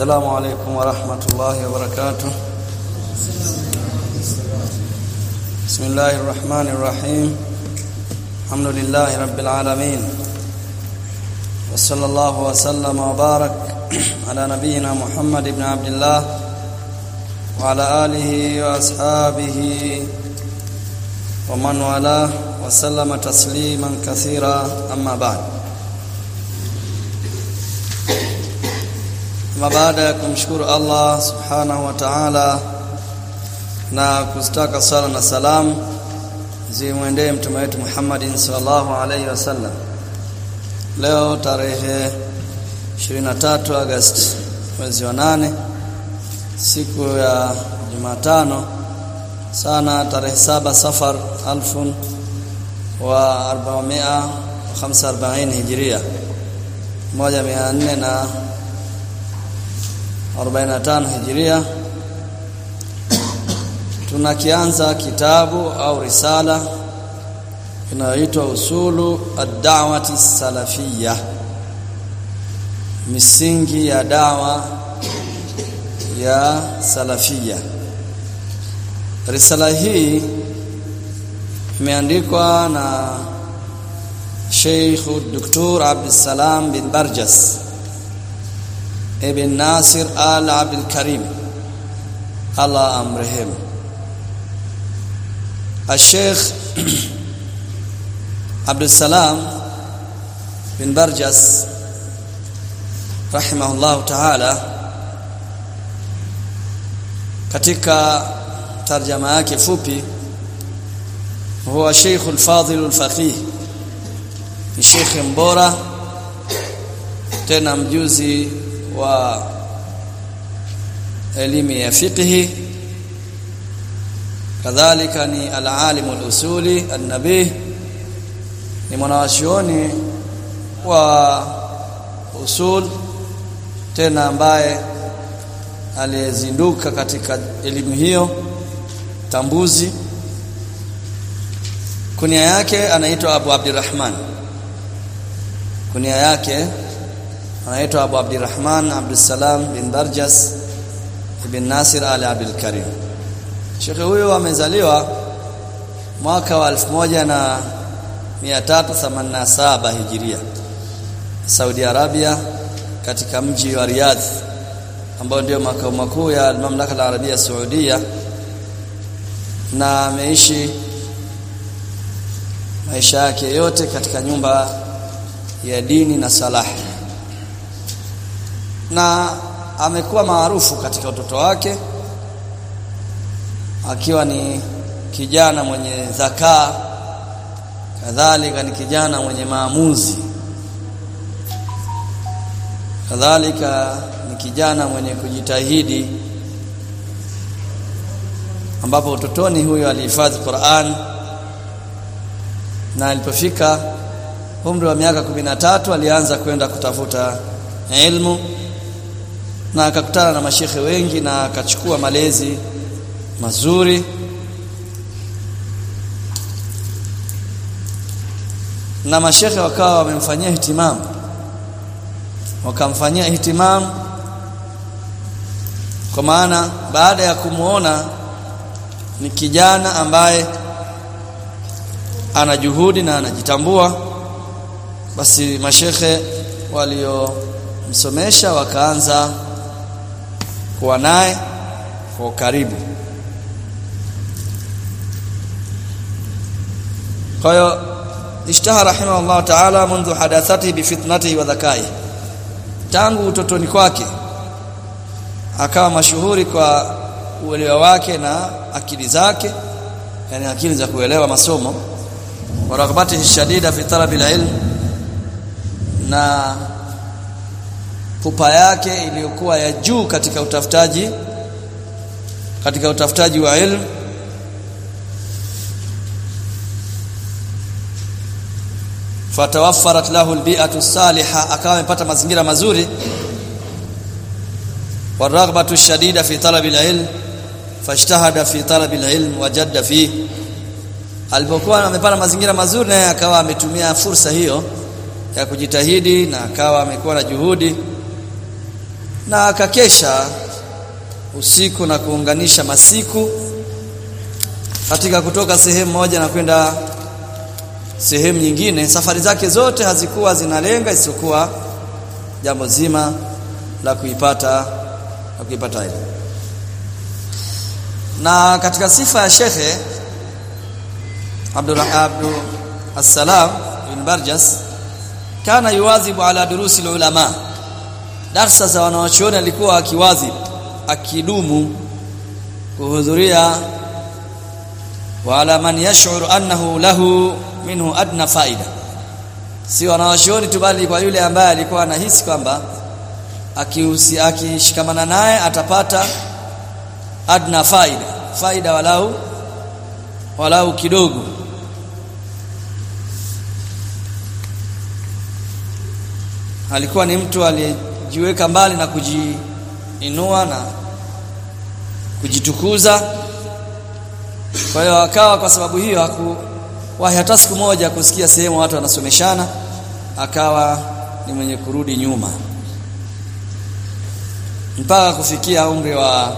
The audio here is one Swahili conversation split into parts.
السلام عليكم ورحمة الله وبركاته بسم الله الرحمن الرحيم الحمد لله رب العالمين وصلى الله وسلم وبارك على نبينا محمد بن عبد الله وعلى آله وأصحابه ومن والاه وسلم تسليما كثيرا أما بعد Ama baada ya kumshukuru Allah subhanahu wa ta'ala na kuzitaka sala na salam zimwendee mtume wetu Muhammadin sallallahu alaihi wasallam. Leo tarehe 23 Agosti mwezi wa nane siku ya Jumatano sana tarehe saba Safar alfun wa 445 Hijiria moja mia nne na 45 Hijiria tunakianza kitabu au risala inayoitwa usulu ad-da'wati salafiyya misingi ya dawa ya salafia risala hii imeandikwa na Sheikh Dr. Abdussalam bin Barjas ibn Nasir Al Abdul Karim Allah amrehemu Al-Sheikh Abdussalam bin Barjas rahimahullah ta'ala katika tarjama yake fupi huwa Sheikh al-Fadil al-Faqih ni Sheikh mbora tena mjuzi wa elimu ya fiqhi kadhalika ni al-alim al-usuli an-nabih ni mwanawachuoni wa usul tena ambaye aliyezinduka katika elimu hiyo tambuzi kunia yake anaitwa Abu Abdurrahman kunia yake anaitwa Abu Abdurrahman Abdussalam bin Barjas ibn Nasir Ali Abdul Karim Sheikh huyo amezaliwa mwaka wa 1387 Hijiria Saudi Arabia katika mji wa Riyadh ambao ndio makao makuu ya mamlaka la Arabia Saudia na ameishi maisha yake yote katika nyumba ya dini na salahi na amekuwa maarufu katika utoto wake akiwa ni kijana mwenye dhakaa kadhalika ni kijana mwenye maamuzi kadhalika ni kijana mwenye kujitahidi ambapo utotoni huyo alihifadhi Qur'an na alipofika umri wa miaka tatu alianza kwenda kutafuta ilmu na akakutana na mashekhe wengi na akachukua malezi mazuri na mashekhe wakawa wamemfanyia ihtimam wakamfanyia ihtimam kwa maana baada ya kumuona ni kijana ambaye ana juhudi na anajitambua basi mashekhe waliomsomesha wakaanza kuwa naye kwa karibu kwa hiyo ishtaha rahimahullah ta'ala منذ hadathati bifitnatihi wa dhakai tangu utotoni kwake akawa mashuhuri kwa uelewa wake na akili zake yani akili za kuelewa masomo wa raghbatihi shadida fi talabi ilm na pupa yake iliyokuwa ya juu katika utafutaji katika utafutaji wa ilmu fatawaffarat lahu albi'atu salihah akawa amepata mazingira mazuri waraghbatu shadida fi talabi alilm fashtahada fi talabi alilm wajadda fi alipokuwa amepata mazingira mazuri naye akawa ametumia fursa hiyo ya kujitahidi na akawa amekuwa na juhudi na akakesha usiku na kuunganisha masiku katika kutoka sehemu moja na kwenda sehemu nyingine safari zake zote hazikuwa zinalenga isipokuwa jambo zima la kuipata la kuipata elimu na katika sifa ya shekhe Abdul Abdul Assalam ibn Barjas kana yuwadhibu ala durusi ulama darsa za wanawachuoni alikuwa akiwadhib akidumu kuhudhuria wa ala man yash'uru annahu lahu minhu adna faida si wanawachuoni tu bali kwa yule ambaye alikuwa anahisi kwamba akihusi akishikamana naye atapata adna faida faida walau walau kidogo alikuwa ni mtu aliyejiweka mbali na kujiinua na kujitukuza kwa hiyo akawa kwa sababu hiyo hakuwahi hata siku moja kusikia sehemu watu wanasomeshana akawa ni mwenye kurudi nyuma mpaka kufikia umri wa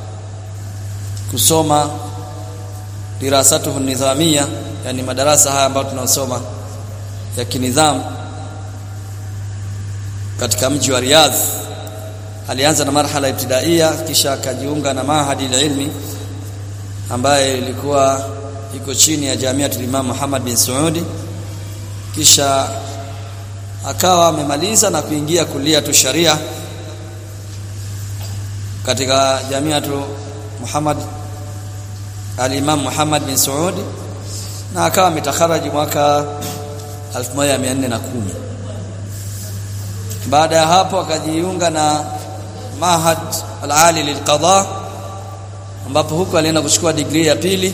kusoma dirasatuhu nidhamia yani madarasa haya ambayo tunasoma ya kinidhamu katika mji wa Riyadh alianza na marhala ibtidaia kisha akajiunga na mahadi ilmi ambaye ilikuwa iko chini ya Jamiatul Imam Muhammad bin Saudi kisha akawa amemaliza na kuingia kulia tu sharia katika Jamiatu Muhammad al-Imam Muhammad bin Saudi na akawa ametakaraji mwaka 1410 baada ya hapo akajiunga na Mahad al-Ali lilqada ambapo huko alienda kuchukua degree ya pili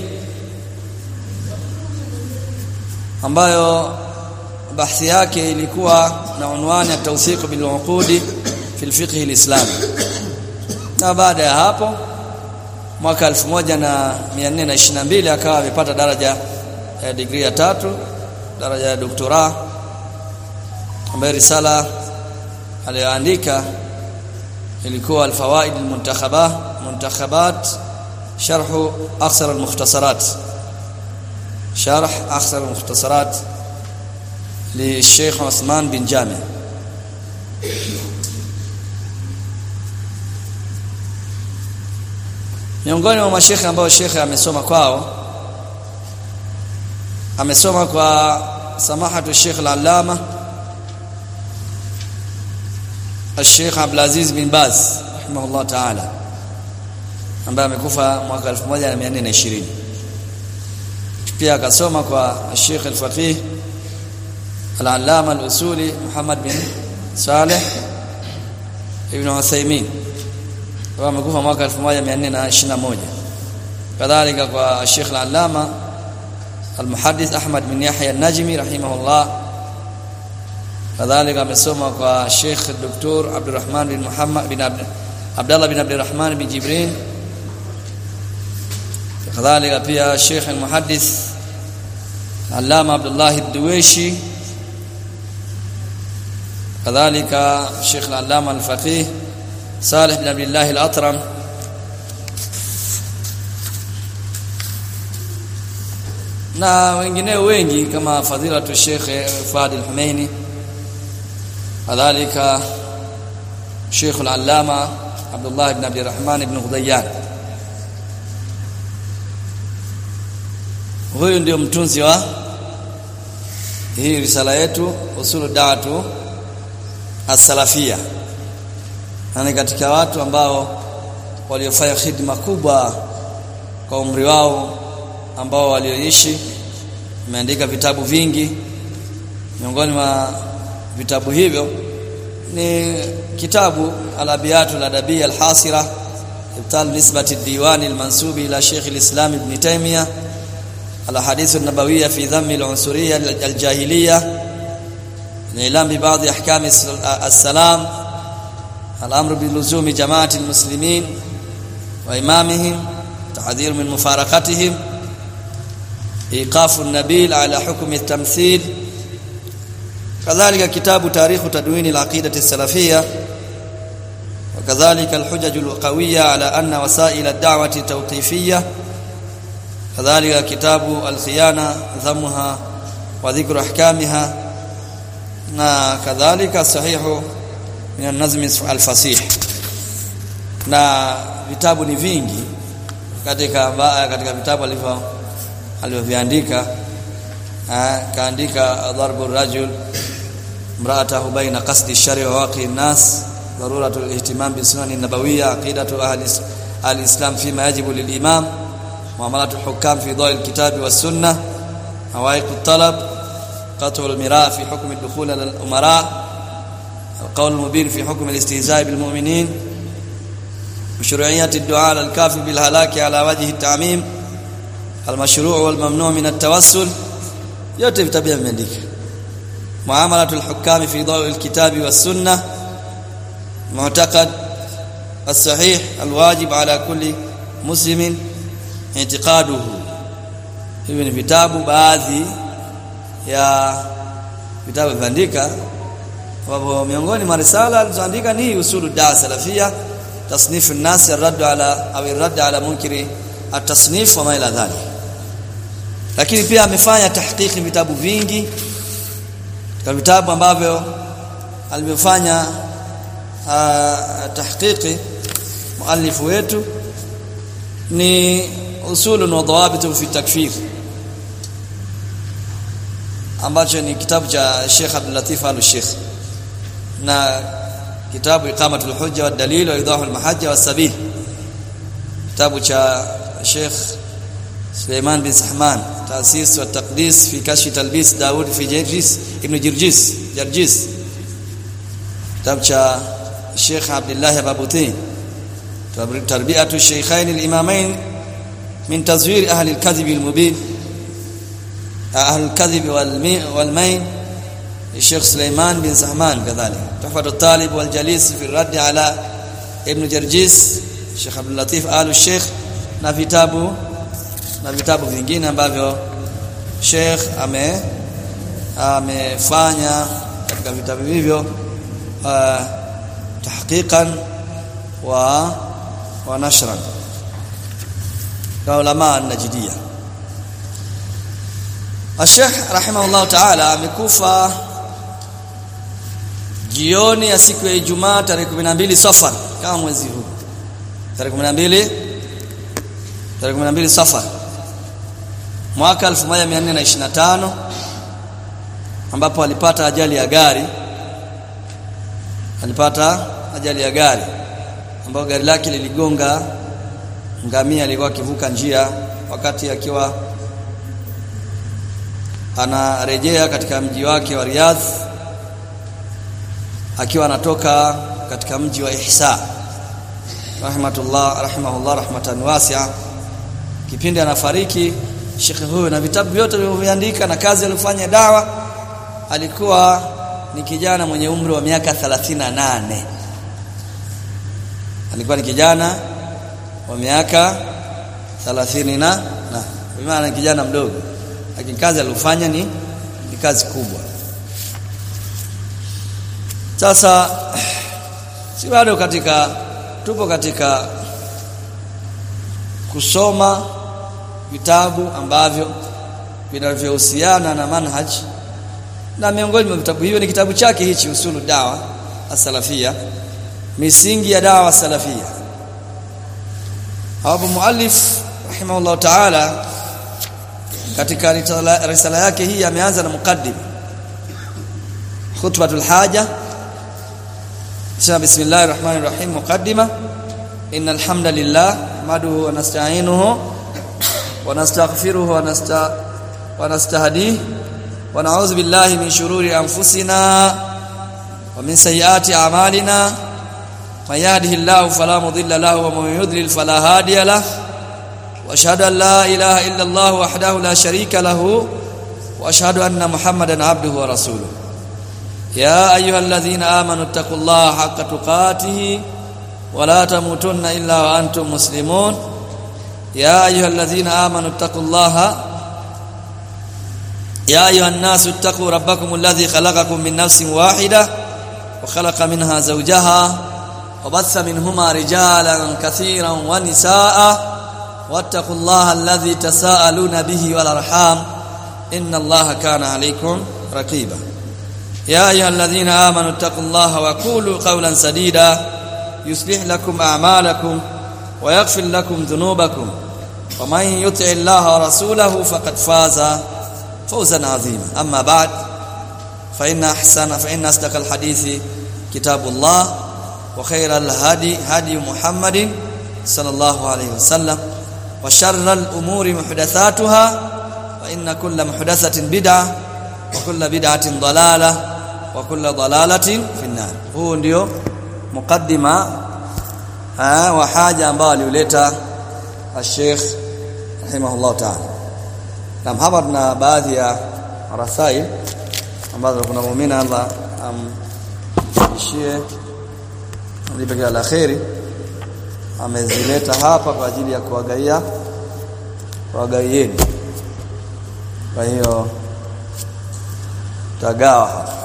ambayo bahthi yake ilikuwa na unwani ya tawthiq bil uqudi fi al-fiqh al-islami na baada ya hapo mwaka 1422 akawa amepata daraja ya degree ya tatu daraja ya doktora ambayo risala aliyoandika ilikuwa alfawaid almuntakhabah muntakhabat sharh aksar almukhtasarat sharh aksar almukhtasarat للشيخ عثمان بن جامع miongoni mwa mashekhe ambao shekhe amesoma kwao amesoma kwa samahatu Sheikh al-Allama الشيخ عبد العزيز بن باز رحمه الله تعالى ambaye amekufa mwaka 1420 pia akasoma kwa Sheikh al-Faqih al-Allama al-Usuli Muhammad bin Saleh ibn Uthaymeen wa amekufa mwaka 1421 kadhalika kwa Sheikh al-Allama al-Muhaddith Ahmad bin Yahya an-Najmi rahimahullah kadhalika amesoma kwa Sheikh Dr. Abdurrahman bin Muhammad bin Abd Abdullah bin Abdurrahman bin Jibrin kadhalika pia Sheikh al-Muhaddith Allama Abdullah ad-Duwaishi kadhalika Sheikh al-Allama al-Faqih Salih bin Abdullah al-Atram na wengineo wengi kama fadhilatu Sheikh Fuad al-Humaini kadhalika Sheikh al-Allama Abdullah ibn Abdi Rahman ibn Ghudayyan huyu ndio mtunzi wa hii risala yetu usulu da'atu as-salafia na katika watu ambao waliofanya khidma kubwa kwa umri wao ambao walioishi ameandika vitabu vingi miongoni mwa vitabu hivyo ni kitabu al-abiyatu al-adabiyya al-hasira ibtal nisbati ad-diwan al-mansubi ila Sheikh al-Islam Ibn Taymiyyah al-ahadith an-nabawiyya fi dhamm al-unsuriyya al-jahiliyya nilam bi ba'd ahkam as-salam al-amr bi luzumi jama'ati al-muslimin wa imamihim tahdhir min mufaraqatihim ايقاف النبيل على حكم التمثيل كذلك كتاب تاريخ تدوين العقيدة السلفية وكذلك الحجج القوية على أن وسائل الدعوة توقيفية كذلك كتاب الخيانة ذمها وذكر أحكامها na kadhalika sahihu min an-nazm al-fasih na vitabu ni vingi katika katika vitabu alivyo alivyoviandika kaandika darbu rajul imra'atahu baina qasdi ash-shari' wa waqi an-nas daruratu al-ihtimam bi sunan an-nabawiyya aqidatu ahli al-islam fima yajibu lil-imam muamalatu al-hukam fi dhawi al-kitab was-sunnah hawaiq at-talab قطع المراء في حكم الدخول على الأمراء القول المبين في حكم الاستهزاء بالمؤمنين مشروعية الدعاء على الكافر بالهلاك على وجه التعميم المشروع والممنوع من التوسل yote vitabu vimeandika muamalatu alhukami fi dawi alkitabi was-sunnah mu'taqad as-sahih alwajib ala kulli muslimin i'tiqaduhu hivi ni vitabu baadhi ya vitabu viandika ambapo miongoni mwa risala alizoandika ni usulu da salafia tasnif an-nas ar-radd ala au ar-radd ala munkiri at-tasnif wa ma ila dhalik lakini pia amefanya tahqiqi vitabu vingi katika vitabu ambavyo alivyofanya tahqiqi muallifu wetu ni usulun wa dawabitu fi takfir ambacho ni kitabu cha Sheikh Abdul Latif Al-Sheikh na kitabu Iqamatul Hujja wad Dalil wa Idahul Mahajja was Sabil kitabu cha Sheikh Suleiman bin Sahman Taasisi wa Taqdis fi Kashfi Talbis Daud fi Jirjis Ibn Jirjis Jirjis kitabu cha Sheikh Abdullah Babutin Tarbiyatu Shaykhain al-Imamain min tazwir ahli al-kadhib al-mubin أهل الكذب والمين الشيخ سليمان بن سحمان كذلك تحفة الطالب والجليس في الرد على ابن جرجيس الشيخ عبد اللطيف آل الشيخ na vitabu na vitabu vingine ambavyo Sheikh ame amefanya katika vitabu hivyo uh, tahqiqan wa wa nashran kwa ulama najidiyah Sheikh rahimahullah ta'ala amekufa jioni ya siku ya Ijumaa tarehe 12 Safar kama mwezi huu. Tarehe 12 tarehe 12 Safar mwaka 1425 ambapo alipata ajali ya gari alipata ajali ya gari ambapo gari lake liligonga ngamia alikuwa akivuka njia wakati akiwa anarejea katika mji wake wa Riyadh akiwa anatoka katika mji wa Ihsa rahmatullah rahimahullah rahmatan wasi'a kipindi anafariki shekhe huyo na vitabu vyote vilivyoandika na kazi aliyofanya dawa alikuwa ni kijana mwenye umri wa miaka 38 alikuwa ni kijana wa miaka 30 na na maana kijana mdogo lakini kazi aliyofanya ni ni kazi kubwa sasa si bado katika tupo katika kusoma vitabu ambavyo vinavyohusiana na manhaj na miongoni mwa vitabu hivyo ni kitabu chake hichi usulu dawa as-salafia misingi ya dawa salafia hapo muallif rahimahullah ta'ala katika risala yake hii ameanza na muqaddim khutbatul haja sema bismillahir rahmanir rahim muqaddima innal hamdalillah nahmaduhu wa nasta'inuhu wa nastaghfiruhu wa nasta wa nastahdihi wa na'udhu billahi min shururi anfusina wa min sayyiati a'malina man yahdihillahu fala mudilla lahu wa man yudlil fala hadiya lahu واشهد ان لا اله الا الله وحده لا شريك له واشهد ان محمدا عبده ورسوله يا ايها الذين امنوا اتقوا الله حق تقاته ولا تموتن الا وانتم مسلمون يا ايها الذين امنوا اتقوا الله يا ايها الناس اتقوا ربكم الذي خلقكم من نفس واحده وخلق منها زوجها وبث منهما رجالا كثيرا ونساء واتقوا الله الذي تساءلون به والارحام ان الله كان عليكم رقيبا يا ايها الذين امنوا اتقوا الله وقولوا قولا سديدا يصلح لكم اعمالكم ويغفر لكم ذنوبكم ومن يطع الله ورسوله فقد فاز فوزا عظيما اما بعد فان احسن فان اصدق الحديث كتاب الله وخير الهدي هدي محمد صلى الله عليه وسلم وشر الامور محدثاتها فان كل محدثه بدعه وكل بدعه ضلاله وكل ضلاله في النار huu ndio mukaddima wa haja ambayo aliuleta Sheikh rahimahullah ta'ala na hapa tuna baadhi ya rasail ambazo kuna muumini Allah amshie alipe kila la kheri amezileta hapa kwa ajili ya kuwagaia kuwagaieni kwa hiyo tagawa hapa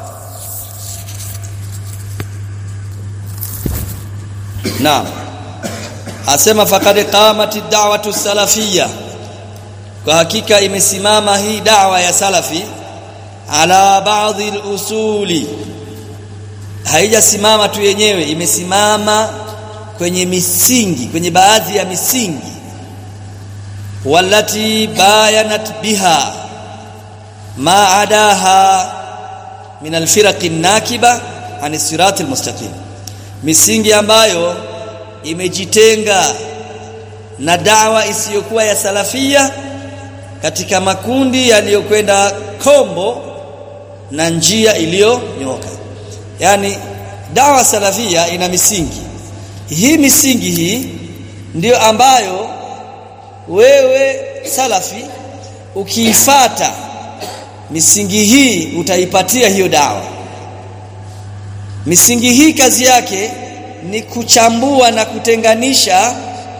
Naam. Asema faqad qamati da'watu salafiyya. Kwa hakika imesimama hii da'wa ya salafi ala baadhi al-usuli. Haijasimama tu yenyewe, imesimama kwenye misingi, kwenye baadhi ya misingi. Wallati bayanat biha ma adaha min al-firaq an-nakiba an as-sirat al-mustaqim misingi ambayo imejitenga na dawa isiyokuwa ya salafia katika makundi yaliyokwenda kombo na njia iliyonyoka yani dawa salafia ina misingi hii misingi hii ndiyo ambayo wewe salafi ukiifata misingi hii utaipatia hiyo dawa Misingi hii kazi yake ni kuchambua na kutenganisha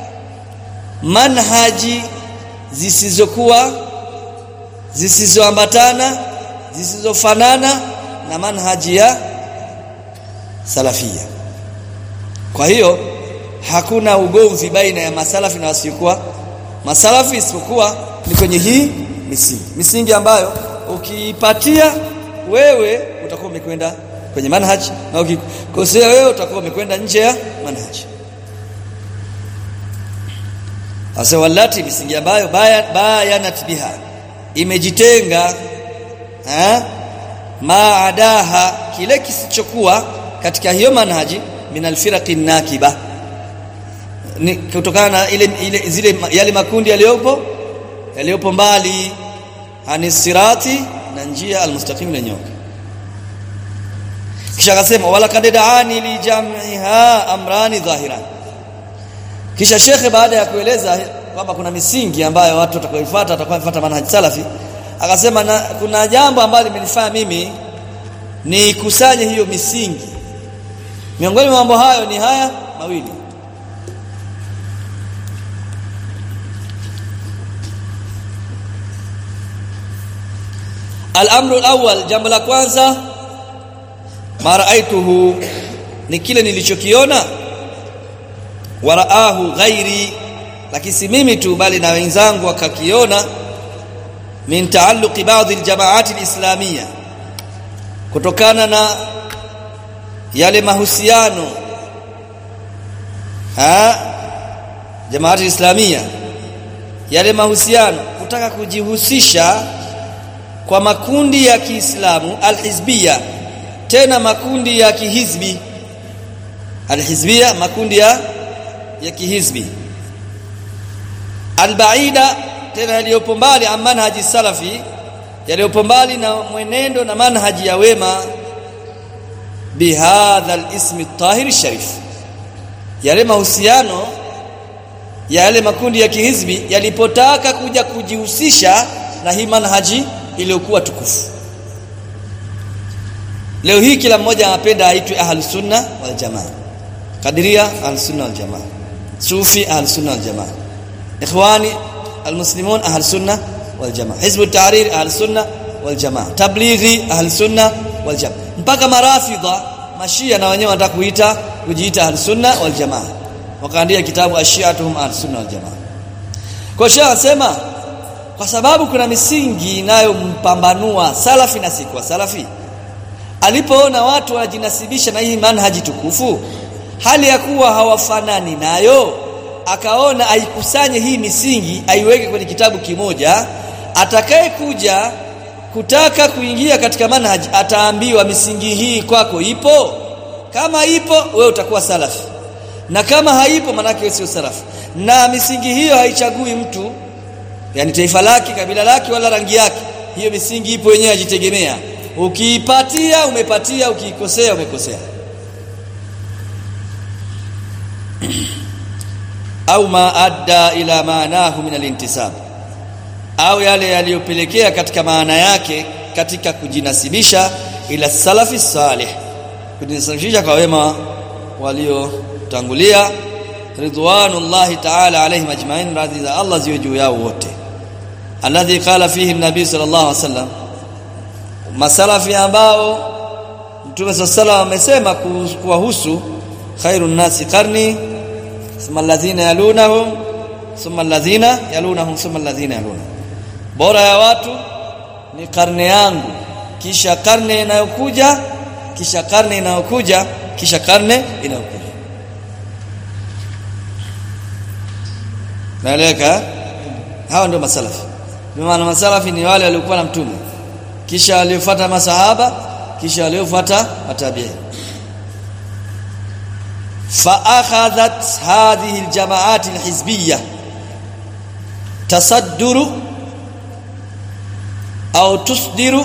manhaji zisizokuwa zisizoambatana zisizofanana na manhaji ya salafia. Kwa hiyo hakuna ugomvi baina ya masalafi na wasiokuwa masalafi isipokuwa ni kwenye hii misingi. Misingi ambayo ukiipatia wewe utakuwa umekwenda kwenye manhaj na ukikosea wewe utakuwa umekwenda nje ya manhaj asa wallati misingi ambayo bayanat biha imejitenga eh maadaha kile kisichokuwa katika hiyo manhaji min alfiraqi nakiba ni kutokana na ile, ile zile yale makundi yaliyopo yaliyopo mbali anisirati na njia almustaqim na nyoka kisha akasema wala kaddaani li jam'iha amrani dhahiran kisha shekhe baada ya kueleza kwamba kuna misingi ambayo watu watakaoifuata watakaofuata manhaj salafi akasema na, kuna jambo ambalo limenifanya mimi ni kusanye hiyo misingi miongoni mwa mambo hayo ni haya mawili Al-amru al-awwal jambo la kwanza maraaituhu ni kile nilichokiona waraahu ghairi lakini si mimi tu bali na wenzangu wakakiona min taalluqi baadhi aljamaati alislamia kutokana na yale mahusiano ha jamaati islamia yale mahusiano kutaka kujihusisha kwa makundi ya Kiislamu alhizbia tena makundi ya kihizbi alhizbia makundi ya ya kihizbi albaida tena yaliyopo mbali an manhaji salafi yaliyopo mbali na mwenendo na manhaji ya wema bihadha alismi tahir sharif yale mahusiano ya yale makundi ya kihizbi yalipotaka kuja kujihusisha na hii manhaji iliyokuwa tukufu leo hii kila mmoja anapenda aitwe ahlus sunna wal jamaa kadiria ahlus sunna wal jamaa sufi ahlus sunna wal jamaa ikhwani almuslimun ahlus sunna wal jamaa hizb at-tahrir ahlus sunna wal jamaa tablighi ahlus sunna wal jamaa mpaka marafidha mashia na wenyewe wanataka kuita kujiita al-sunna wal jamaa wakaandika kitabu ashiatuhum al-sunna wal jamaa kwa hiyo anasema kwa sababu kuna misingi inayompambanua salafi na sikwa salafi alipoona watu wanajinasibisha na hii manhaji tukufu hali ya kuwa hawafanani nayo akaona aikusanye hii misingi aiweke kwenye kitabu kimoja atakaye kuja kutaka kuingia katika manhaji ataambiwa misingi hii kwako ipo kama ipo wewe utakuwa salafi na kama haipo manake wewe sio salafi na misingi hiyo haichagui mtu yani taifa lake kabila lake wala rangi yake hiyo misingi ipo wenyewe ajitegemea ukiipatia umepatia ukiikosea umekosea au ma adda ila maanahu min alintisab au yale yaliyopelekea katika maana yake katika kujinasibisha ila salafi salih kujinasibisha kwa wema waliotangulia ridwanullahi ta'ala alayhim ajma'in radhi za Allah ziwe juu yao wote alladhi qala fihi an-nabi sallallahu alaihi wasallam masalafi ambao Mtume sallallahu amesema kuwahusu khairun nasi qarni thumma alladhina yalunahum thumma alladhina yalunahum thumma alladhina yalunahum bora ya watu ni karne yangu kisha karne inayokuja kisha karne inayokuja kisha karne inayokuja naeleka hawa ndio masalafi maana masalafi ni wale waliokuwa na mtume kisha waliofuata masahaba kisha waliofuata matabi'i فاخذت هذه الجماعات الحزبيه تصدر او تصدر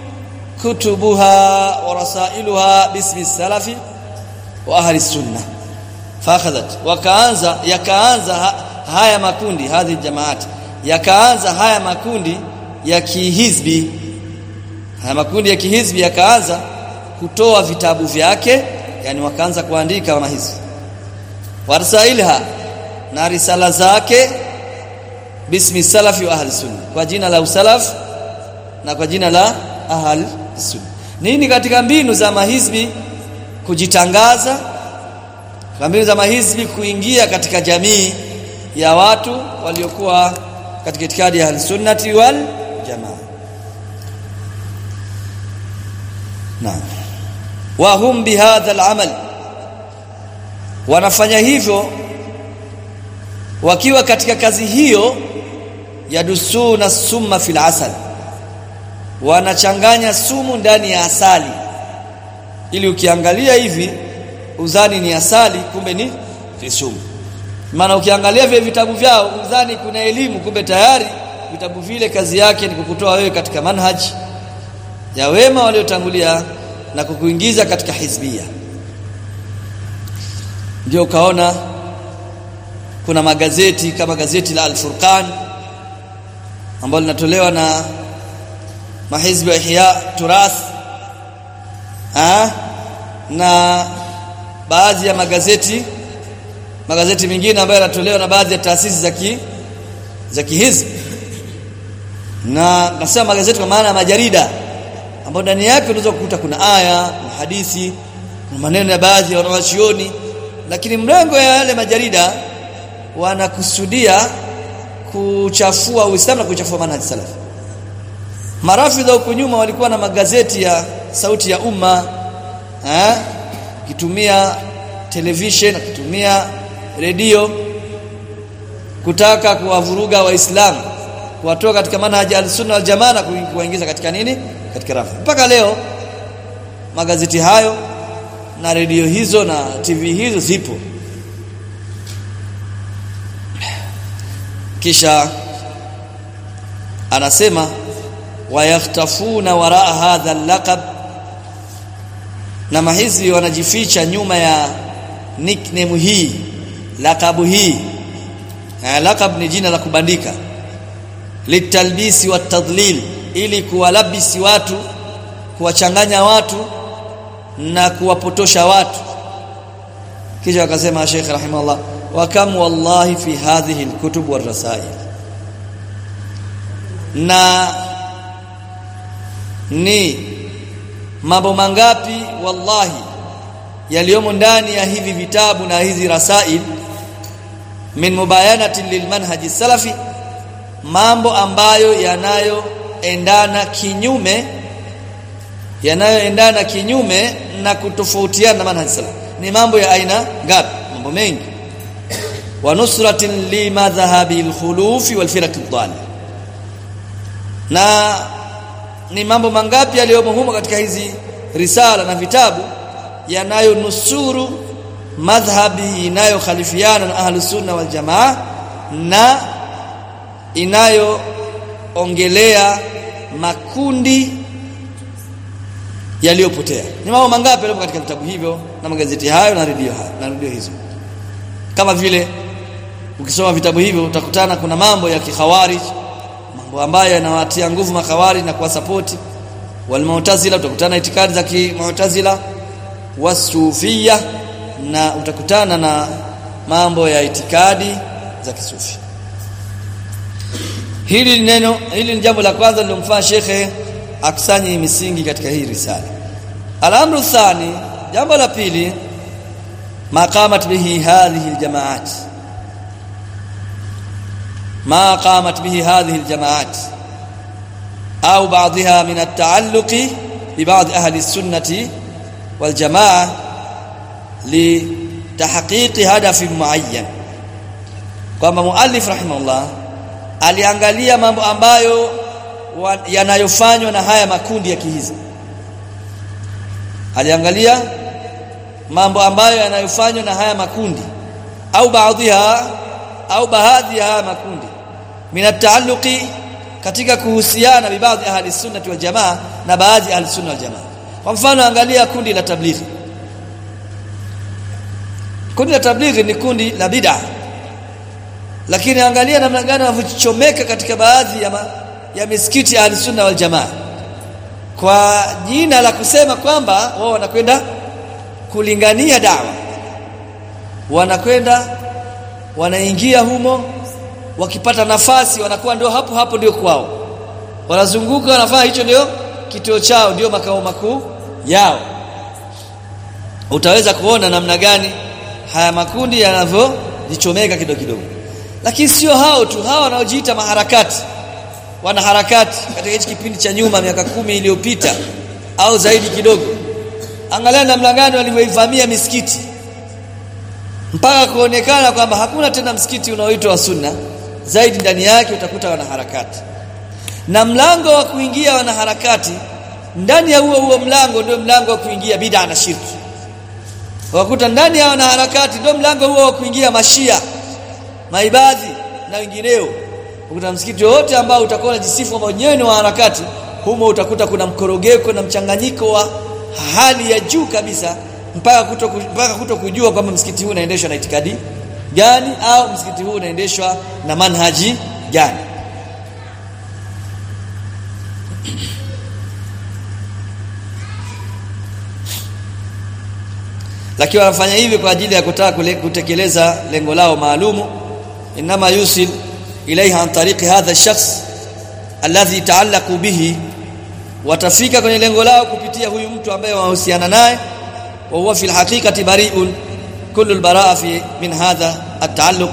كتبها ورسائلها باسم السلف واهل السنه فاخذت وكانza yakaanza haya makundi hadhi jamaati yakaanza haya makundi ya kihizbi haya makundi ya kihizbi yakaanza kutoa vitabu vyake yani wakaanza kuandika kama hizi warsailha na risala zake bismi salafi wa ahli sunna kwa jina la usalaf na kwa jina la ahli sunna nini katika mbinu za mahizbi kujitangaza kwa mbinu za mahizbi kuingia katika jamii ya watu waliokuwa katika itikadi ya ahli sunnati wal jamaa naam wa hum bihadha al-amal wanafanya hivyo wakiwa katika kazi hiyo yadusuna summa fil asal wanachanganya sumu ndani ya asali ili ukiangalia hivi uzani ni asali kumbe ni sumu maana ukiangalia vile vitabu vyao uzani kuna elimu kumbe tayari vitabu vile kazi yake ni kukutoa wewe katika manhaji ya wema waliotangulia na kukuingiza katika hizbia ndio ukaona kuna magazeti kama gazeti la Al-Furqan ambalo linatolewa na mahizbi wa Ihya Turath ah na baadhi ya magazeti magazeti mengine ambayo yanatolewa na baadhi ya taasisi za ki za kihizbi na nasema magazeti kwa maana ya majarida ambapo ndani yake unaweza kukuta kuna aya na hadithi na maneno ya baadhi ya wanawachuoni lakini mrengo ya yale majarida wanakusudia kuchafua Uislamu na kuchafua manhaji salaf marafidha huko nyuma walikuwa na magazeti ya sauti ya umma eh kitumia television kitumia redio kutaka kuwavuruga waislamu kuwatoa katika manhaji al-sunna wal jamaa na kuwaingiza katika nini katika rafu mpaka leo magazeti hayo na redio hizo na TV hizo zipo kisha anasema wayahtafuna waraa hadha al-laqab na mahizbi wanajificha nyuma ya nickname hii lakabu hii na laqab ni jina la kubandika litalbisi wa tadlil ili kuwalabisi watu kuwachanganya watu na kuwapotosha watu kisha akasema Sheikh rahimahullah wa kam wallahi fi hadhihi alkutub warasail na ni mambo mangapi wallahi yaliyomo ndani ya hivi vitabu na hizi rasail min mubayanatin lilmanhaji salafi mambo ambayo yanayoendana kinyume yanayoendana kinyume na kutofautiana na manhaji salafi ni mambo ya aina ngapi mambo mengi wa nusratin li madhhabi al-khulufi wal firaq ad na ni mambo mangapi yaliyomo humo katika hizi risala na vitabu yanayonusuru madhhabi inayokhalifiana na ahlus sunna wal jamaa na inayoongelea makundi yaliyopotea ni mambo mangapi yaliyo katika vitabu hivyo na magazeti hayo na redio hayo na redio hizo kama vile ukisoma vitabu hivyo utakutana kuna mambo ya kikhawarij mambo ambayo yanawatia nguvu makhawarij na kuwasapoti walmu'tazila utakutana itikadi za kimu'tazila wasufia na utakutana na mambo ya itikadi za kisufi hili neno hili ni jambo la kwanza lilomfanya shekhe akusanye misingi katika hii risala al-amru thani jambo la pili maqamat bihi hadhihi aljamaat ما قامت به هذه الجماعات أو بعضها من التعلق ببعض أهل السنة والجماعة لتحقيق هدف معين kwamba muallif rahimahullah aliangalia mambo ambayo yanayofanywa na haya makundi ya kihizi aliangalia mambo ambayo yanayofanywa na haya makundi au baadhiha au baadhi ya haya makundi minataalluqi katika kuhusiana bibadhi ahli sunnah wal jamaa na baadhi ahli sunna wal jamaa kwa mfano angalia kundi la tablighi kundi la tablighi ni kundi la bid'a lakini angalia namna gani wanavyochomeka katika baadhi ya, ma, ya misikiti ya ahli sunna wal jamaa kwa jina la kusema kwamba wao wanakwenda kulingania dawa wanakwenda wanaingia humo wakipata nafasi wanakuwa ndio hapo hapo ndio kwao wanazunguka wanafanya hicho ndio kituo chao ndio makao makuu yao utaweza kuona namna gani haya makundi yanavyojichomeka kidogo kidogo lakini sio hao tu hao wanaojiita maharakati wana harakati katika hichi kipindi cha nyuma miaka kumi iliyopita au zaidi kidogo angalia namna gani walivyoivamia misikiti mpaka kuonekana kwamba hakuna tena msikiti unaoitwa wa sunna zaidi ndani yake utakuta wanaharakati na mlango wa kuingia wanaharakati ndani ya huo huo mlango ndio mlango wa kuingia bid'a na shirki wakuta ndani ya wanaharakati ndio mlango huo wa kuingia mashia maibadhi na wengineo ukuta msikiti wote ambao utakuwa unajisifu kwamba wenyewe ni harakati humo utakuta kuna mkorogeko na mchanganyiko wa hali ya juu kabisa mpaka kuto mpaka kuto kujua kwamba msikiti huu unaendeshwa na itikadi gani au msikiti huu unaendeshwa na manhaji gani lakini wanafanya hivi kwa ajili ya kutaka kutekeleza lengo lao maalumu inama yusil ilaiha an tariqi hadha shakhs alladhi taallaqu bihi watafika kwenye lengo lao kupitia huyu mtu ambaye wahusiana naye wa huwa fi alhaqiqati bari'un kullu albara'a fi min hadha at-taalluq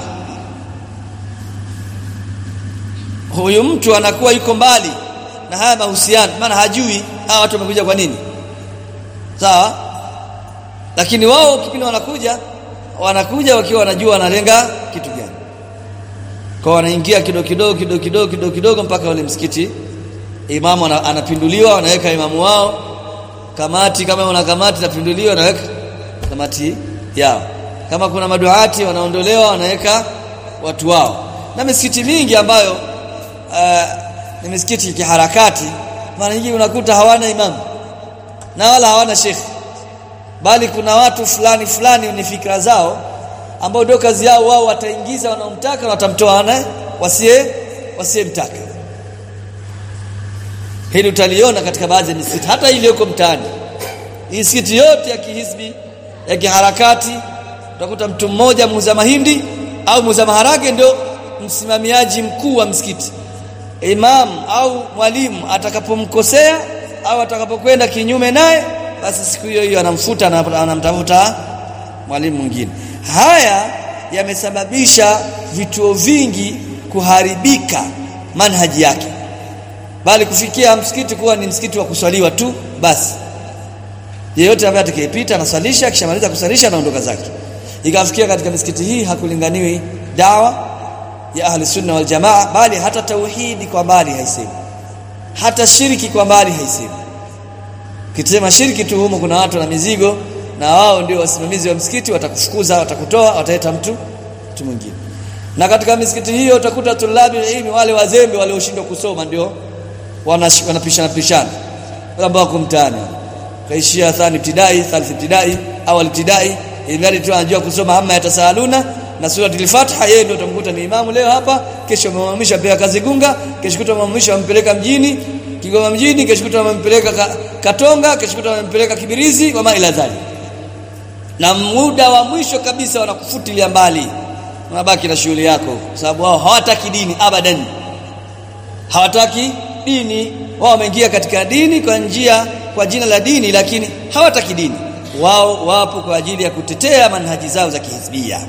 huyu mtu anakuwa yuko mbali na haya mahusiano maana hajui hawa watu wamekuja kwa nini sawa lakini wao kipindi wanakuja wanakuja wakiwa wanajua wanalenga kitu gani kwa wanaingia kidogo kidogo kidogo kidogo kidogo kidogo mpaka ule msikiti imamu anapinduliwa wanaweka imamu wao kamati kama una kamati tapinduliwa wanaweka kamati yao kama kuna maduati wanaondolewa wanaweka watu wao na misikiti mingi ambayo uh, ni misikiti kiharakati mara nyingi unakuta hawana imamu na wala hawana shekhi bali kuna watu fulani fulani ni fikra zao ambao ndio kazi yao wao wataingiza wanaomtaka na watamtoa naye wasiye wasiyemtaka hili utaliona katika baadhi ya misikiti hata ile huko mtaani misikiti yote ya kihisbi ya kiharakati utakuta mtu mmoja muuza mahindi au muuza maharage ndio msimamiaji mkuu wa msikiti imam au mwalimu atakapomkosea au atakapokwenda kinyume naye basi siku hiyo hiyo anamfuta na anamtafuta mwalimu mwingine haya yamesababisha vituo vingi kuharibika manhaji yake bali kufikia msikiti kuwa ni msikiti wa kuswaliwa tu basi yeyote ambaye atakayepita anaswalisha akishamaliza kuswalisha anaondoka zake ikafikia katika misikiti hii hakulinganiwi dawa ya ahli sunna wal jamaa bali hata tauhidi kwa mbali haisemi hata shiriki kwa mbali haisemi kitema shiriki tu humo kuna watu na mizigo na wao ndio wasimamizi wa msikiti watakufukuza watakutoa wataleta mtu mtu mwingine na katika misikiti hiyo utakuta tulabi ilmi wale wazembe walioshindwa kusoma ndio wanapishana pishana wale ambao wako mtaani kaishia thani ibtidai thalith ibtidai awal ibtidai ili tu anajua kusoma amma yatasaluna na sura al-Fatiha yeye ndio utamkuta ni imamu leo hapa kesho amemamisha pia kazi gunga kesho kuta amemamisha ampeleka mjini Kigoma mjini kesho kuta amempeleka ka, Katonga kesho kuta amempeleka Kibirizi wa ila dhali na muda wa mwisho kabisa wanakufutilia mbali unabaki na shughuli yako sababu wao hawataki dini abadan hawataki dini wao wameingia katika dini kwa njia kwa jina la dini lakini hawataki dini wao wapo kwa ajili ya kutetea manhaji zao za kihizbia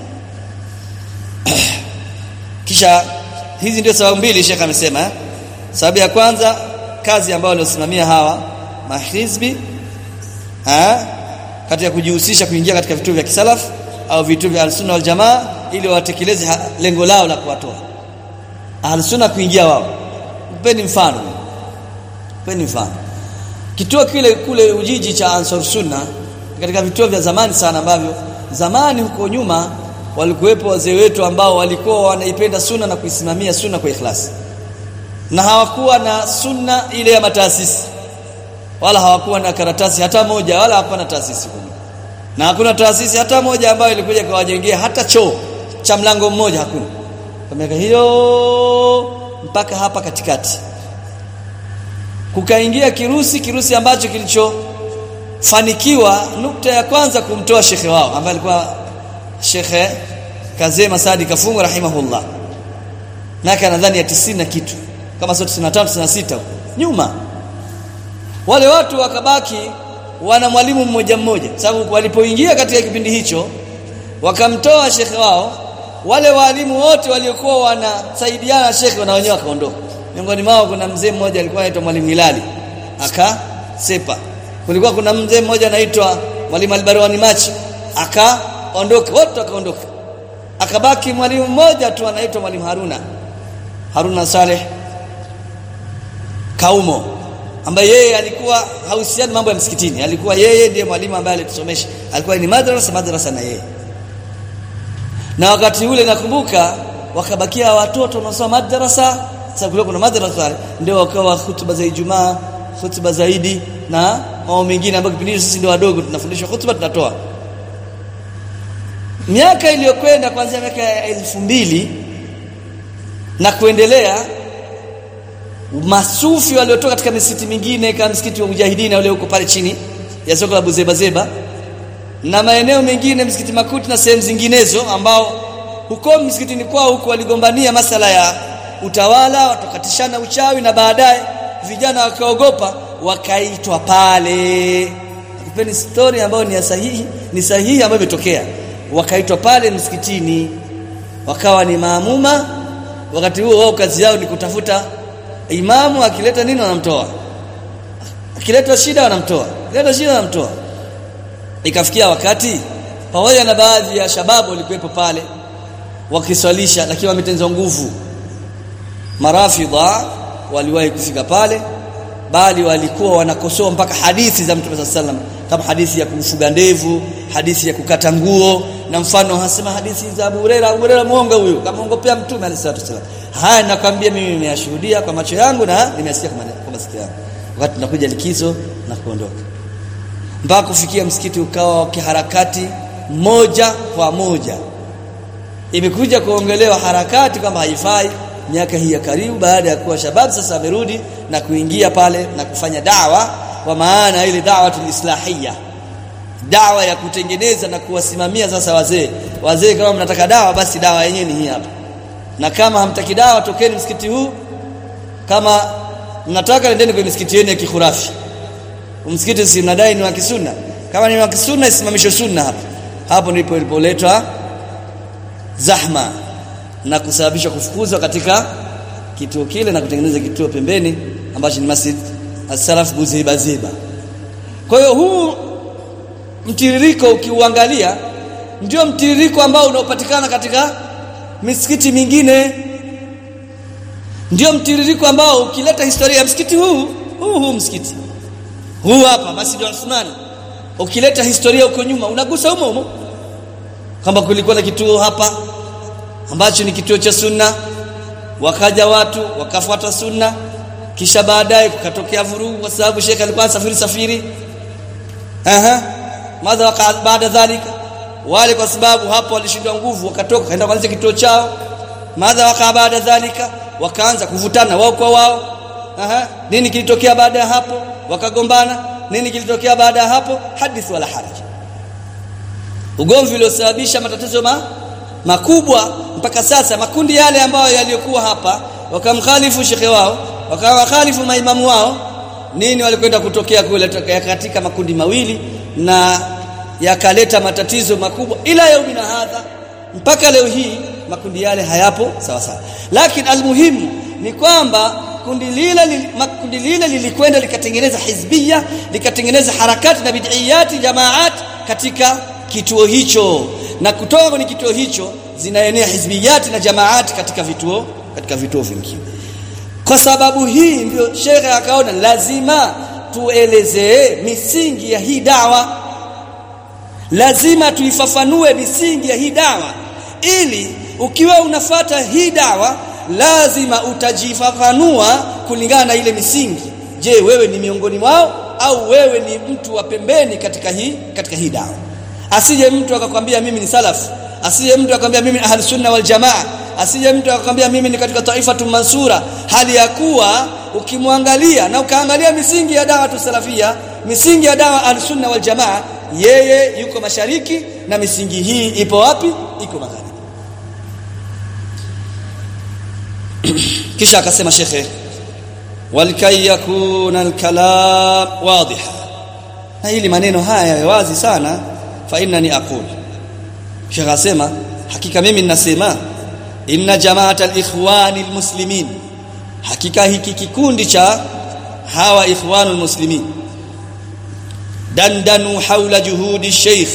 kisha hizi ndio sababu mbili Sheikh amesema eh? sababu ya kwanza kazi ambayo waliosimamia hawa mahizbi eh katika kujihusisha kuingia katika vituo vya kisalaf au vituo vya al-sunna wal jamaa ili watekeleze lengo lao la kuwatoa al-sunna kuingia wao mpeni mfano mpeni mfano kituo kile kule Ujiji cha Ansar Sunna katika vituo vya zamani sana ambavyo zamani huko nyuma walikuwepo wazee wetu ambao walikuwa wanaipenda sunna na kuisimamia sunna kwa ikhlasi na hawakuwa na sunna ile ya mataasisi wala hawakuwa na karatasi hata moja wala hapana taasisi kubwa na hakuna taasisi hata moja ambayo ilikuja kawajengea hata choo cha mlango mmoja hakuna kwa miaka hiyo mpaka hapa katikati kukaingia kirusi kirusi ambacho kilichofanikiwa nukta ya kwanza kumtoa shekhe wao ambaye alikuwa shekhe Kazema Saadi Kafungu rahimahullah naka nadhani ya 90 na kitu kama sio 95 96 nyuma wale watu wakabaki wana mwalimu mmoja mmoja sababu walipoingia katika kipindi hicho wakamtoa shekhe wao wale walimu wote waliokuwa wanasaidiana shekhe na wenyewe wakaondoka miongoni mwao kuna mzee mmoja alikuwa anaitwa mwalimu Hilali akasepa kulikuwa kuna mzee mmoja anaitwa mwalimu Albarwani Machi akaondoka wote wakaondoka akabaki mwalimu mmoja tu anaitwa mwalimu Haruna Haruna Saleh Kaumo ambaye yeye alikuwa hahusiani mambo ya msikitini alikuwa yeye ndiye mwalimu ambaye alitusomesha alikuwa ni madrasa madrasa na yeye na wakati ule nakumbuka wakabakia watoto wanaosoma madrasa sababu kuna madrasa ndio wakawa hutuba za Ijumaa hutuba zaidi na mambo mengine ambayo kipindi sisi ndio wadogo tunafundishwa hutuba tunatoa miaka iliyokwenda kuanzia miaka ya elfu mbili na kuendelea masufi waliotoka katika misikiti mingine kama msikiti wa Mujahidina ule huko pale chini ya soko la Buzeba Zeba na maeneo mengine msikiti Makuti na sehemu zinginezo ambao huko msikitini kwao huko waligombania masala ya utawala watakatishana uchawi na baadaye vijana wakaogopa wakaitwa pale kupeni story ambayo ni sahihi ni sahihi ambayo imetokea wakaitwa pale msikitini wakawa ni maamuma wakati huo wao kazi yao ni kutafuta imamu akileta nini wanamtoa akileta shida wanamtoa akileta shida wanamtoa ikafikia wakati pamoja na baadhi ya shababu walikuwepo pale wakiswalisha lakini wametenzwa nguvu marafidha waliwahi kufika pale bali walikuwa wanakosoa mpaka hadithi za Mtume sallam kama hadithi ya kumfuga ndevu hadithi ya kukata nguo na mfano hasema hadithi za Abu Huraira Abu Huraira muongo huyo kama ongopea Mtume alayhi haya nakwambia mimi nimeyashuhudia kwa macho yangu na nimesikia kwa masikio yangu wakati tunakuja likizo na kuondoka mpaka kufikia msikiti ukawa kiharakati moja kwa moja imekuja kuongelewa harakati kwamba haifai miaka hii ya karibu baada ya kuwa shabab sasa amerudi na kuingia pale na kufanya dawa kwa maana ile dawa tulislahia dawa ya kutengeneza na kuwasimamia sasa wazee wazee kama mnataka dawa basi dawa yenyewe ni hii hapa na kama hamtaki dawa tokeni msikiti huu kama mnataka nendeni kwenye misikiti yenu ya kikhurafi msikiti si mnadai ni wa kisunna kama ni wa kisunna isimamishwe sunna hapo hapo ndipo ilipoletwa zahma na kusababisha kufukuzwa katika kituo kile na kutengeneza kituo pembeni ambacho ni Masjid As-Salaf Buziba Ziba. Kwa hiyo huu mtiririko ukiuangalia ndio mtiririko ambao unaopatikana katika misikiti mingine. Ndio mtiririko ambao ukileta historia ya msikiti huu huu huu msikiti huu hapa Masjid Uthman ukileta historia huko nyuma unagusa humo humo kwamba kulikuwa na kituo hapa ambacho ni kituo cha sunna wakaja watu wakafuata sunna kisha baadaye kukatokea vurugu kwa sababu shekhe alikuwa safiri safiri aha madha baada dhalika wale kwa sababu hapo walishindwa nguvu wakatoka kaenda kuanzisha kituo chao madha waka baada dhalika wakaanza kuvutana wao kwa wao aha nini kilitokea baada ya hapo wakagombana nini kilitokea baada ya hapo hadith wala haraj ugomvi uliosababisha matatizo ma, makubwa mpaka sasa makundi yale ambayo yaliyokuwa hapa wakamkhalifu shekhe wao wakawakhalifu maimamu wao nini walikwenda kutokea kule katika makundi mawili na yakaleta matatizo makubwa ila yaumina hadha mpaka leo hii makundi yale hayapo sawa sawa lakini almuhimu ni kwamba kundi lile li, makundi lile lilikwenda likatengeneza hizbia likatengeneza harakati na bid'iyati jamaat katika kituo hicho na kutoka kwenye kituo hicho zinaenea hizbiyati na jamaati katika vituo katika vituo vingine kwa sababu hii ndio shekhe akaona lazima tuelezee misingi ya hii dawa lazima tuifafanue misingi ya hii dawa ili ukiwa unafata hii dawa lazima utajifafanua kulingana na ile misingi je wewe ni miongoni mwao au wewe ni mtu wa pembeni katika hii katika hii dawa asije mtu akakwambia mimi ni salaf asije mtu akakwambia mimi ahli sunna wal jamaa asije mtu akakwambia mimi ni katika taifatu mansura hali ya kuwa ukimwangalia na ukaangalia misingi ya dawa tusalafia misingi ya dawa ahli sunna wal jamaa yeye yuko mashariki na misingi hii ipo wapi iko magharibi kisha akasema shekhe walkay yakuna alkalam wadiha na hili maneno haya wazi sana fa innani aqul shekhe asema hakika mimi ninasema inna jamaat alikhwani almuslimin hakika hiki kikundi cha hawa ikhwanul muslimin dandanu haula juhudi sheikh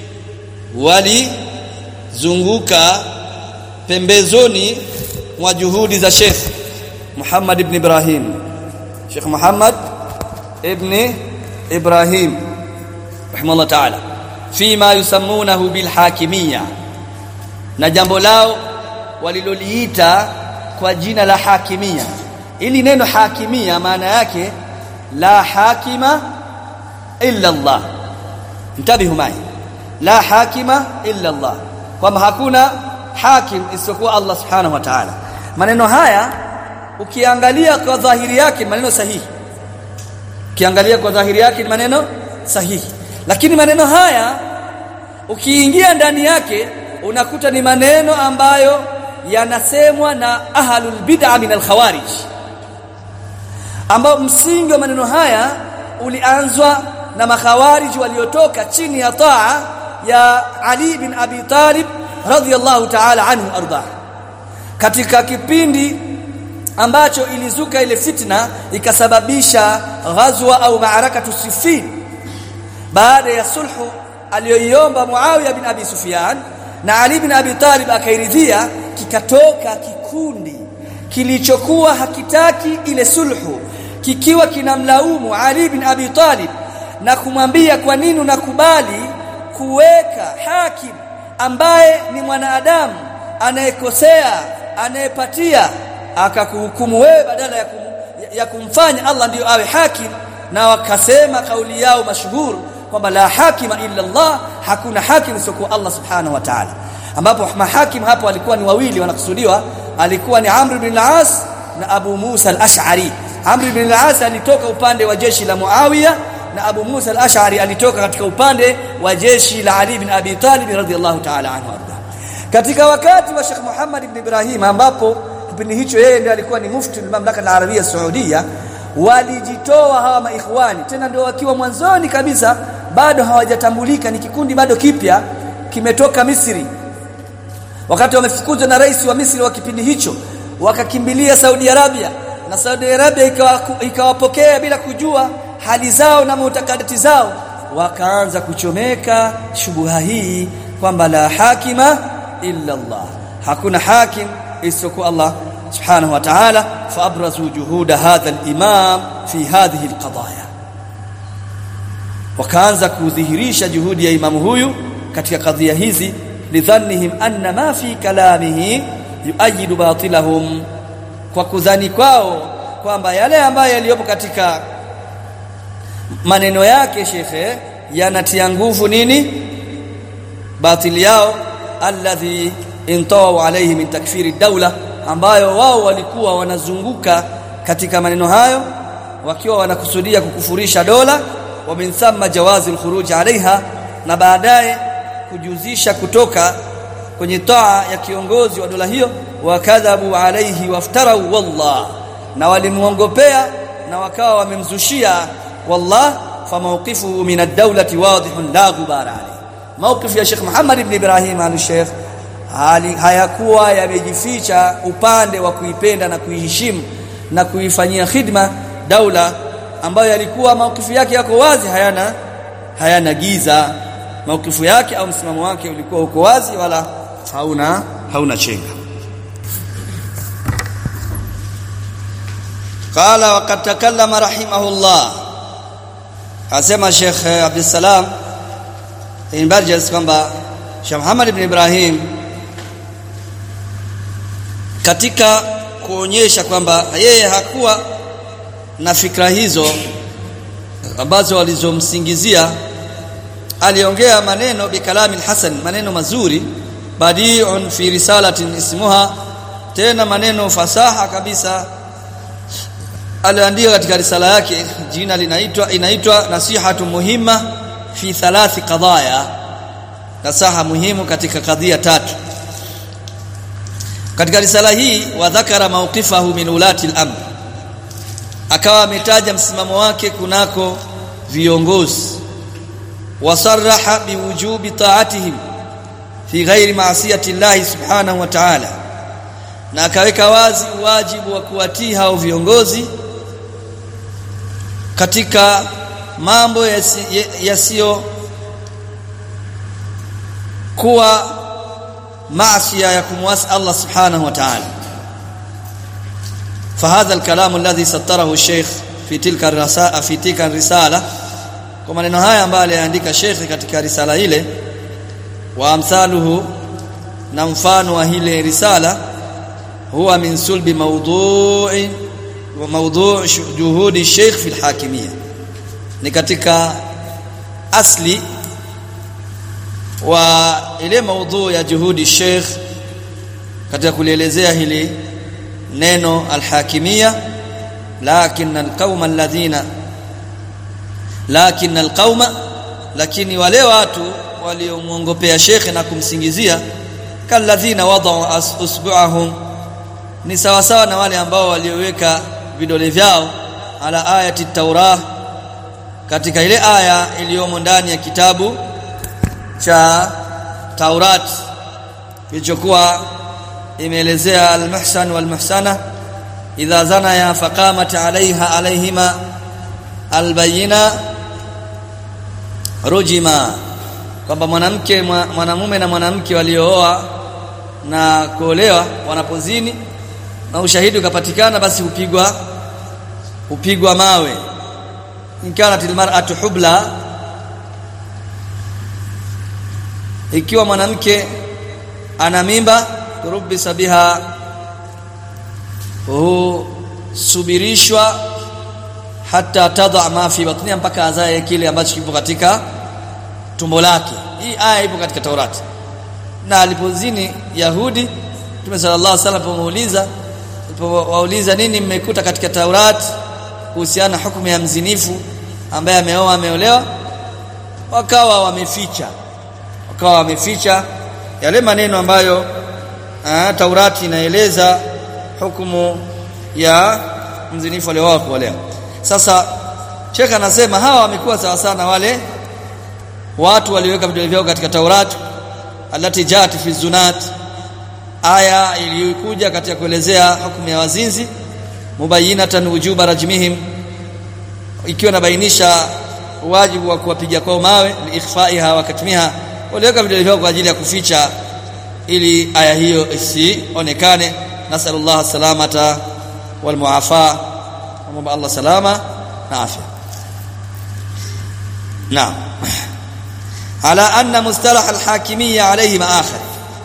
walizunguka pembezoni mwa juhudi za Sheikh Muhammad ibn Ibrahim Sheikh Muhammad ibn Ibrahim rahimahullah ta'ala fima yusammunahu bil hakimiyya na jambo lao waliloliita kwa jina la hakimia ili neno hakimia maana yake la hakima illa Allah mtabihu mai la hakima illa Allah kwamba hakuna hakim isiyokuwa Allah subhanahu wa ta'ala maneno haya ukiangalia kwa dhahiri yake maneno sahihi ukiangalia kwa dhahiri yake ni maneno sahihi lakini maneno haya ukiingia ndani yake unakuta ni maneno ambayo yanasemwa na ahlul bid'a min al-khawarij ambao msingi wa maneno haya ulianzwa na makhawarij waliotoka chini ya taa ya Ali bin Abi Talib radhiyallahu ta'ala anhu arda katika kipindi ambacho ilizuka ile fitna ikasababisha ghazwa au maarakatu Siffin baada ya sulhu aliyoiomba Muawiya bin Abi Sufyan na Ali bin Abi Talib akairidhia kikatoka kikundi kilichokuwa hakitaki ile sulhu kikiwa kinamlaumu Ali bin Abi Talib na kumwambia kwa nini unakubali kuweka hakim ambaye ni mwanadamu anayekosea anayepatia akakuhukumu wewe badala ya, kum, ya kumfanya Allah ndiyo awe hakim na wakasema kauli yao mashuhuri kwamba la hakima illa Allah hakuna hakim isiyokuwa Allah subhanahu wa ta'ala ambapo mahakim hapo walikuwa ni wawili wanakusudiwa alikuwa ni Amr ibn al-As na Abu Musa al-Ash'ari Amr ibn al-As alitoka upande wa jeshi la Muawiya na Abu Musa al-Ash'ari alitoka katika upande wa jeshi la Ali ibn Abi Talib radhiyallahu ta'ala anhu arda katika wakati wa Sheikh Muhammad ibn Ibrahim ambapo kipindi hicho yeye ndiye alikuwa ni mufti wa mamlaka al-Arabia Saudia walijitoa hawa maikhwani tena ndio wakiwa mwanzoni kabisa bado hawajatambulika ni kikundi bado kipya kimetoka Misri wakati wamefukuzwa na rais wa Misri wa kipindi hicho wakakimbilia Saudi Arabia na Saudi Arabia ikawapokea ikawa bila kujua hali zao na mutakadati zao wakaanza kuchomeka shubuha hii kwamba la hakima illa Allah hakuna hakim isiyokuwa Allah subhanahu wa ta'ala faabrazu juhuda hadha al-imam fi hadhihi al-qadaya wakaanza kudhihirisha juhudi ya imamu huyu katika kadhia hizi lidhannihim anna ma fi kalamihi yuayidu batilahum kwa kudhani kwao kwamba yale ambayo yaliyopo katika maneno yake shekhe yanatia nguvu nini batili yao alladhi intawu alayhi min takfiri daula ambayo wao walikuwa wanazunguka katika maneno hayo wakiwa wanakusudia kukufurisha dola wa min thumma jawazi alkhuruj alaiha na baadaye kujuzisha kutoka kwenye taa ya kiongozi wa dola hiyo wakadhabu alaihi waftarau wallah na walimuongopea na wakawa wamemzushia wallah famawqifuhu min ad-dawlati wadihun la ghubara alayhi mawqif ya Sheikh Muhammad ibn Ibrahim al-Sheikh hali hayakuwa yamejificha upande wa kuipenda na kuiheshimu na kuifanyia khidma daula ambayo yalikuwa maukifu yake yako wazi hayana hayana giza maukifu yake au msimamo wake ulikuwa uko wazi wala hauna hauna chenga qala waqad takallama rahimahullah asema Sheikh Abdul Salam ibn Barjas kwamba Sheikh Muhammad ibn Ibrahim katika kuonyesha kwamba yeye hakuwa na fikra hizo ambazo walizomsingizia aliongea maneno bikalami hasan maneno mazuri badi'un fi risalatin ismuha tena maneno fasaha kabisa aliandika katika risala yake jina linaitwa inaitwa nasihatu muhimma fi thalathi qadaya nasaha muhimu katika kadhia tatu katika risala hii wadhakara mawqifahu min ulati al-amr akawa ametaja msimamo wake kunako viongozi wasarraha biwujubi ta'atihim fi ghairi ma'siyati Allah subhanahu wa ta'ala na akaweka wazi wajibu wa kuwatii hao viongozi katika mambo yasiyo kuwa maasiya ya kumwasi Allah subhanahu wa ta'ala فهذا الكلام الذي سطره الشيخ في تلك الرساله في تلك الرساله kwa maneno haya ambayo aliandika Sheikh katika risala ile wa amsaluhu na mfano wa ile risala huwa min sulbi mawdu'i wa mawdu' juhudi Sheikh fi al-hakimiyya ni katika asli wa ile mawdu' ya juhudi Sheikh katika kulielezea hili neno alhakimia lakin alqauma alladhina lakin alqauma lakini wale watu waliomuongopea shekhe na kumsingizia kalladhina wadau usbu'ahum ni sawa sawa na wale ambao walioweka vidole vyao ala ayati taurah katika ile aya iliyomo ndani ya kitabu cha Taurat kilichokuwa imeelezea al-muhsan wal-muhsana idha zanaya faqamat alaiha alaihima albayina rujima kwamba mwanamke mwanamume na mwanamke waliooa na kuolewa wanapozini na ushahidi ukapatikana basi hupigwa hupigwa mawe inkanat almar'atu hubla ikiwa mwanamke ana mimba turubisa biha husubirishwa hata tadha ma fi batniha mpaka azae kile ambacho kipo katika tumbo lake hii aya ipo katika Taurati na alipozini Yahudi Mtume sallallahu alaihi wasallam alipomuuliza alipowauliza nini mmekuta katika Taurati kuhusiana na hukumu ya mzinifu ambaye ameoa ameolewa wakawa wameficha wakawa wameficha yale maneno ambayo aa, Taurati inaeleza hukumu ya mzinifu alioa kuolewa sasa Sheikh anasema hawa wamekuwa sawa sana wale watu waliweka vidole vyao katika Taurati alati jati fi zunat aya iliyokuja katika kuelezea hukumu ya wazinzi mubayinatan wujuba rajmihim ikiwa inabainisha wajibu wa kuwapiga kwao mawe liikhfaiha wa katmiha waliweka vidole vyao kwa ajili ya kuficha ili aya hiyo isionekane nasallallahu salamata wal muafa Mungu Allah salama na afya naam ala anna mustalah al-hakimiyya alayhi ma'akhir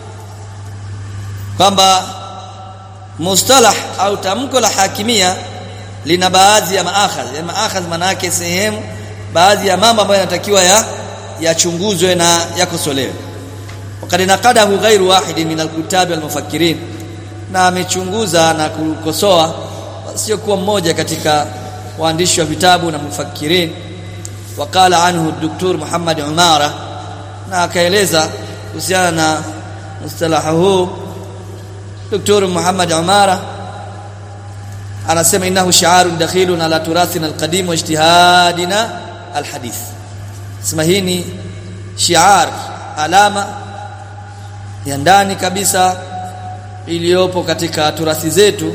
kwamba mustalah au tamko la hakimia lina baadhi ya maakhadh ya maakhadh maana yake sehemu baadhi ya mambo ambayo yanatakiwa ya yachunguzwe na yakosolewe wakati nakadahu ghairu wahid min al-kutab wal-mufakkirin na amechunguza na kukosoa sio kuwa mmoja katika waandishi wa vitabu na mufakirin wakala anhu Dr. Muhammad Umara na akaeleza kuhusiana na mustalaha huu Dr. Muhammad Umara anasema innahu shi'arun dakhilun ala turathina alqadim wa ijtihadina alhadith sema hii ni shi'ar alama ya ndani kabisa iliyopo katika turathi zetu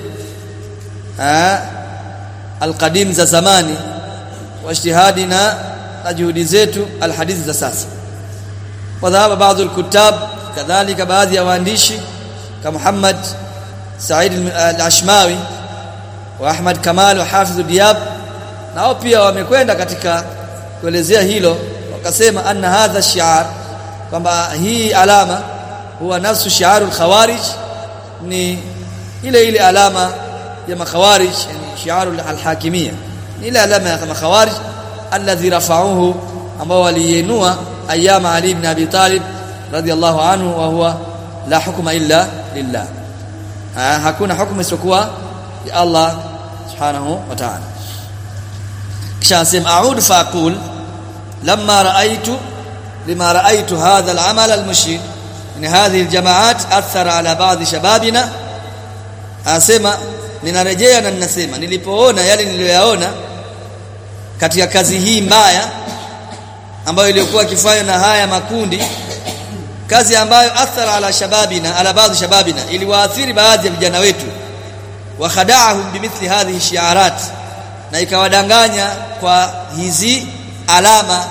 alqadim za zamani wa ijtihadina na juhudi zetu alhadithi za sasa wadhahaba baadhi alkutab kadhalika baadhi ya waandishi kama Muhammad Said al-Ashmawi wa Ahmad Kamal wa Hafidh Diab nao pia wamekwenda katika kuelezea hilo wakasema anna hadha shi'ar kwamba hii alama huwa nafsu shi'arul khawarij ni ile ile alama ya makhawarij yani shi'arul al-hakimiyya ni ile alama ya makhawarij alladhi rafa'uhu ambao waliinua ayama Ali ibn Abi Talib radiyallahu anhu wa huwa la hukma illa lillah ha, hakuna hukumu isiyokuwa ya Allah subhanahu wa ta'ala kisha anasema a'ud fa aqul lamma ra'aytu lima ra'aytu hadha al-amal al-mushir min hadhihi al-jama'at athara ala ba'd shababina anasema ninarejea na ninasema nilipoona yale niliyoyaona katika kazi hii mbaya ambayo iliyokuwa kifanywa na haya makundi kazi ambayo athara ala shababina ala baadhi shababina iliwaathiri baadhi ya vijana wetu wa khada'ahum bimithli hadhihi shi'arat na ikawadanganya kwa hizi alama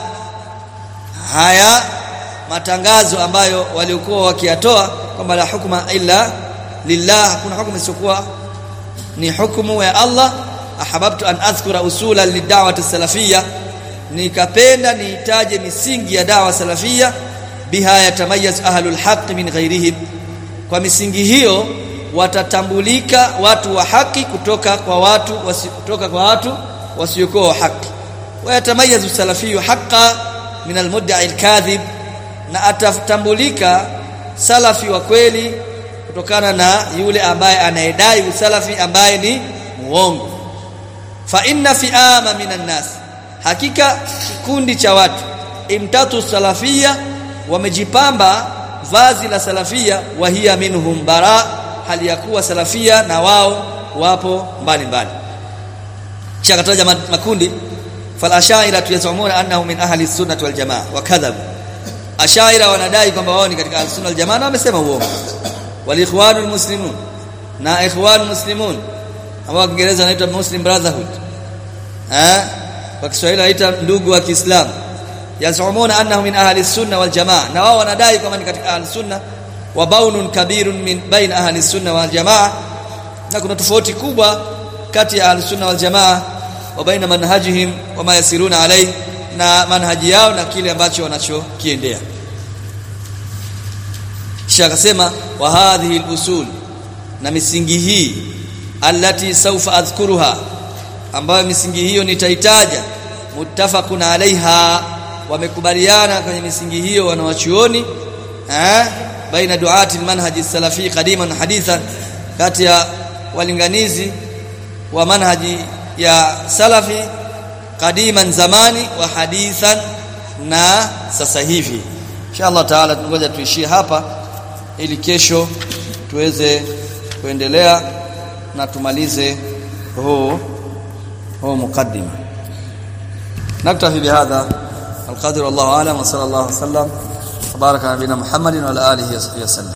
haya matangazo ambayo waliokuwa wakiyatoa kwamba la hukma illa lillah hakuna hukumu isiyokuwa ni hukumu ya Allah ahababtu an adhkura usula lidawati salafia nikapenda niitaje misingi ya dawa salafia biha yatamayaz ahlul haqq min ghairihim kwa misingi hiyo watatambulika watu wa haki kutoka kwa watu wasi, kutoka kwa watu wasiokuwa wa haki wayatamayazu salafiyu haqqa min almudda'i alkadhib na atatambulika salafi wa kweli kutokana na yule ambaye anayedai usalafi ambaye ni muongo fa inna fi'ama minan nas hakika kikundi cha watu imtatu salafia wamejipamba vazi la salafia wa hiya minhum bara hali ya kuwa salafia na wao wapo mbali mbali kisha kataja makundi fal ashaira yazumuna annahu min ahli sunnah wal jamaa wa kadhab ashaira wanadai kwamba wao ni katika ahli sunnah wal jamaa na wamesema uongo wal ikhwanul muslimun na ikhwanul muslimun ambao Kiingereza wanaitwa Muslim Brotherhood eh kwa Kiswahili wanaita ndugu wa Kiislamu yazumuna annahu min ahli sunna wal jamaa na wao wanadai kwamba ni katika ahli sunna wa baunun kabirun min baina ahli sunna wal jamaa na kuna tofauti kubwa kati ya ahli sunna wal jamaa wa baina manhajihim wa ma yasiruna alayhi na manhaji yao na kile ambacho wanachokiendea kisha akasema wa hadhihi al-usul na misingi hii allati sawfa adhkuruha ambayo misingi hiyo nitaitaja muttafaqun alaiha wamekubaliana kwenye misingi hiyo wanawachuoni eh baina duati manhaji salafi qadiman hadithan kati ya walinganizi wa manhaji ya salafi qadiman zamani wa hadithan na sasa hivi inshallah taala tungoja tuishie hapa ili kesho tuweze kuendelea na tumalize huu هو مقدمة نكتفي بهذا القدر والله أعلم وصلى الله وسلم وبارك على نبينا محمد وعلى آله وصحبه وسلم